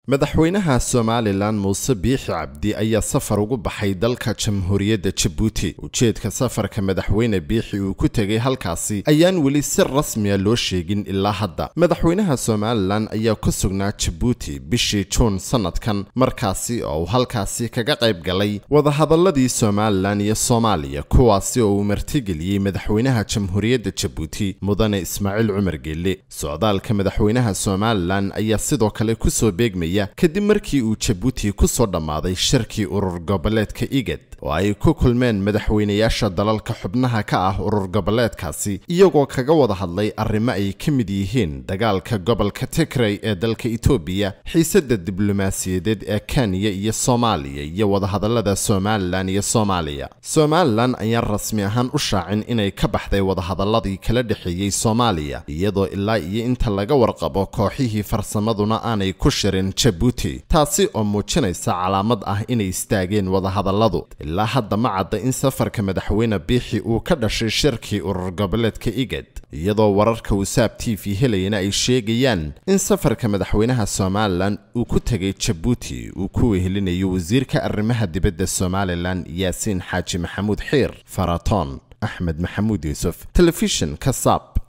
madaxweynaha somalilan muuse biixi cabdi ayaa safar ugu baxay dalka jamhuuriyadda jabuuti ujeedka safarka madaxweyne biixi uu ku tegay halkaasi ayaan weli si rasmiya loo sheegin ilaa hadda madaxweynaha somalilan ayaa ku sugnaa jabuuti bishii juun sannadkan markaasi oo uu halkaasi kaga qayb galay wadahadaladii somalilan iyo soomaaliya kuwaasi oo uu martigeliyey madaxweynaha jamhuuriyadda jabuuti mudane ismaaciil cumar geelle socdaalka madaxweynaha somalilan ayaa sidoo kale kusoo beegmaya kadib markii uu jabuuti ku soo dhammaaday shirkii urur goboleedka igad oo ay ku kulmeen madaxweynayaasha dalalka xubnaha ka ah urur goboleedkaasi iyagoo kaga wada hadlay arrimo ay ka mid yihiin dagaalka gobolka tigray ee dalka etoobiya xiisadda diblomaasiyadeed ee kenya iyo soomaaliya iyo wadahadallada somalilan iyo soomaaliya somalilan ayaan rasmi ahaan u shaacin inay ka baxday wadahadalladii kala dhexeeyey soomaaliya iyadoo ilaa iyo inta laga warqabo kooxihii farsamaduna aanay ku shirin jabuuti taasi oo muujinaysa calaamad ah inay istaageen wadahadalladu ilaa hadda ma cadda in safarka madaxweyne biixi uu ka dhashay shirkii urur goboleedka igad iyadoo wararka wasaab t v helayana ay sheegayaan in safarka madaxweynaha somalilan uu ku tegay jabuuti uu ku wehelinayo wasiirka arrimaha dibadda somalilan yaasiin xaaji maxamuud xiir faratoon axmed maxamuud yuusuf telefishin kasaab